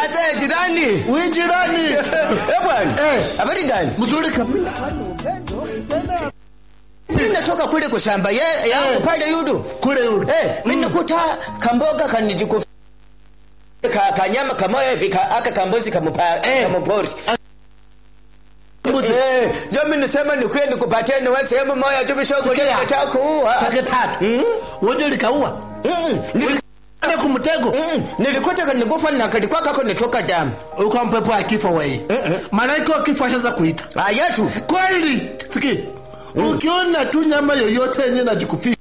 Acha jirani. Wewe jirani. Eh bwana. Eh. Habari gani? Mzuri kabisa. Mimi natoka kule kwa shamba ya yangu Eh. pale yudu. Kule yule. Eh, mimi nakuta kamboga kanijikufa. Ka, kanyama kamoya hivi ka, aka kambozi kamupa Eh. kamupori. Mbuzi. Eh, ndio mimi nisema nikuye nikupatie ni wewe sehemu moja tu bishogo Sikia. ndio nataka kuua. Tage tatu. Wewe likaua. Mm. Nili- Ile kumtego. mm, Nilikuta kanigufa na kalikuwa kako nitoka damu. Uko mpepo ya kifo wewe. Malaika wa kifo ashaanza kuita. Ayatu. Kweli. Sikia. Ukiona tu nyama yoyote yenye najikufisha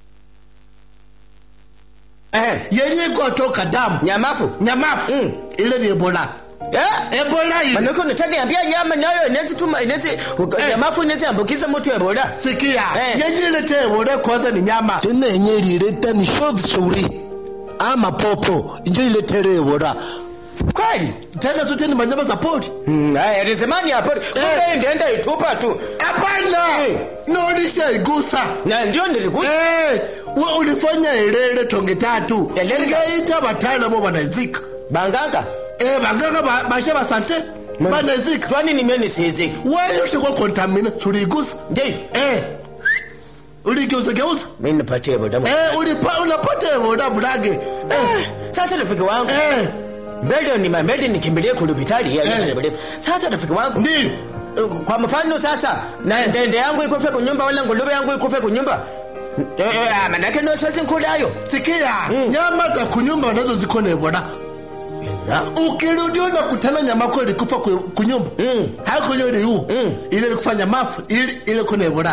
Eh, yenye kutoka damu nyamafu. nyamafu Mm. ile ni ebola Eh? ebola ile Manake unataniambia nyama nayo inaweza tuma inaweza nyamafu inaweza ambukiza mtu Ebola. sikia Eh. yenye ilete ebola kwanza ni nyama tena yenye ilileta ni sho vizuri ama popo njo iletere ebola Kweli? tena zote ni manyama za pori Mm, haya tazamani hapo. Kumbe ndienda itupa tu. hapana Eh. naonisha igusa Na ndio nilikuja. Eh, we ulifanya ilele tonge tatu Elele. ngaita wataalamu wanaizika Banganga. Eh, baganga ba- bashe basante banaizika Twani nimeni sizi. wewe ushikwa kontamina tuligusa Ndio. eh uligeuza geuza Mimi nipatie Ebola. eh ulipa unapata ebola bulage eh Sasa rafiki wangu. eh Mbele ni mbele nikimbilie kulubitali ya Eh. Ebola. Sasa rafiki wangu. ndio Kwa mfano sasa na ndende yangu ikufe kunyumba wala nguluwe yangu ikufe kunyumba. Eh, eh, manake no sasa nkulayo. sikia nyama za kunyumba nazo ziko na ebola Na ukirudi na kutana nyama kwa ilikufa ku- kunyumba Mm. haiko ile yu Mm. ile ilikufanya mafu ile ile kuna ebola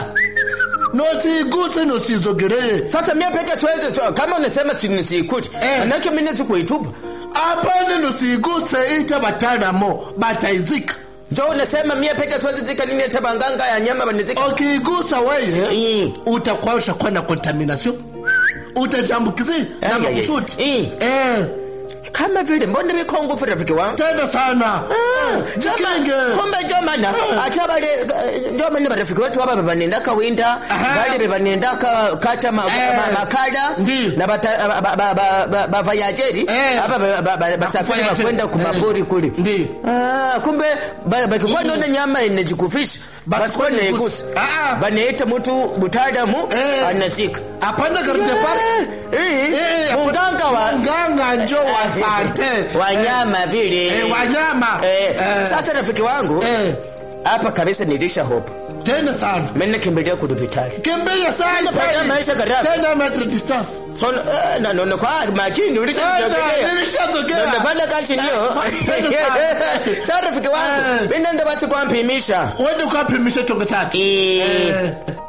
nosiguse nosizogelee Sasa mimi peke siwezi so, kama unasema si nisikute. Eh. Manake mimi nisikuitupa. apane nosiguse ita batalamo bataizika Jo unasema mimi peke siwezi zika nini hata banganga ya nyama banizika. ukigusa weye Mm. utakuwa ushakuwa na contamination utajambukizi na Ai, ai, ai. makusudi Mm. eh Kama vile mbona biko ngufu rafiki wangu. tena sana Ah, jikinge joma- kumbe jomana ate bale jomani barafiki wetu aba bebanenda kawinda Aha. bali bebanenda ka- kata ma- Eh. ma- makada Ndi. na bata- ba- ba- ba- ba- ba- bavayajeri Eh. aba ba- ba- ba- basafiri Bavayajeri. bakwenda kumapori Eh. kule Ndi. Ah, kumbe ba- bakikuwa naona nyama inajikufisha basikuwa naigusa Ah, ah. banaita mtu mutaalamu Eh. anazika apana garde park Eh, Eh, munganga wa munganga njo wa sante wanyama vile eh, wanyama Eh, Eh, sasa rafiki wangu eh, hapa kabisa nilisha hope tena sana mimi nakimbilia kudupitali kimbia sana Tena sana. maisha gharama. tena metric distance so eh, na no kwa makini ulishajogelea Tena, nilishazogea. nafanya kazi ndio Tena sana. sasa rafiki wangu Eh. mimi nenda basi kwampimisha Wende ukapimisha tonge tatu Eh,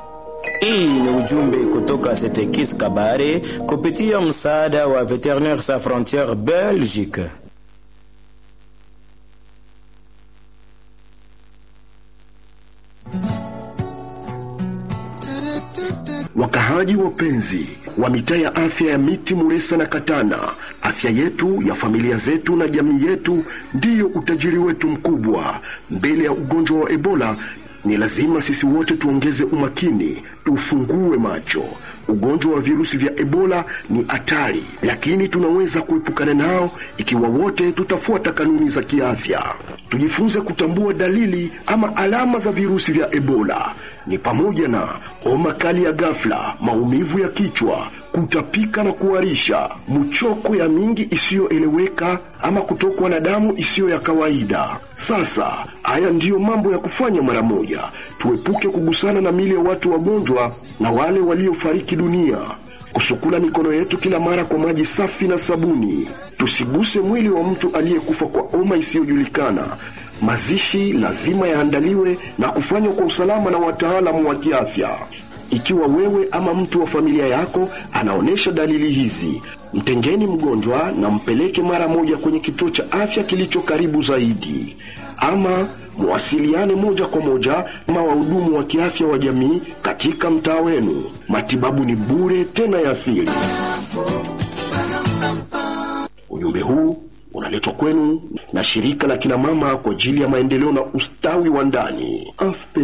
Hii ni ujumbe kutoka Setekis Kabare kupitia msaada wa Veterinaires Sans Frontières Belgique. Wakahaji wapenzi wa mitaa ya afya ya Miti, Muresa na Katana, afya yetu ya familia zetu na jamii yetu ndiyo utajiri wetu mkubwa. Mbele ya ugonjwa wa Ebola ni lazima sisi wote tuongeze umakini, tufungue macho. Ugonjwa wa virusi vya Ebola ni hatari, lakini tunaweza kuepukana nao ikiwa wote tutafuata kanuni za kiafya. Tujifunze kutambua dalili ama alama za virusi vya Ebola ni pamoja na homa kali ya ghafla, maumivu ya kichwa, kutapika na kuharisha, mchoko ya mingi isiyoeleweka ama kutokwa na damu isiyo ya kawaida. Sasa haya ndiyo mambo ya kufanya mara moja. Tuepuke kugusana na mili ya watu wagonjwa na wale waliofariki dunia kusukula mikono yetu kila mara kwa maji safi na sabuni. Tusiguse mwili wa mtu aliyekufa kwa homa isiyojulikana. Mazishi lazima yaandaliwe na kufanywa kwa usalama na wataalamu wa kiafya. Ikiwa wewe ama mtu wa familia yako anaonyesha dalili hizi, mtengeni mgonjwa na mpeleke mara moja kwenye kituo cha afya kilicho karibu zaidi, ama muwasiliane moja kwa moja na wahudumu wa kiafya wa jamii katika mtaa wenu. Matibabu ni bure tena ya asili. Ujumbe huu unaletwa kwenu na shirika la kina mama kwa ajili ya maendeleo na ustawi wa ndani AFP.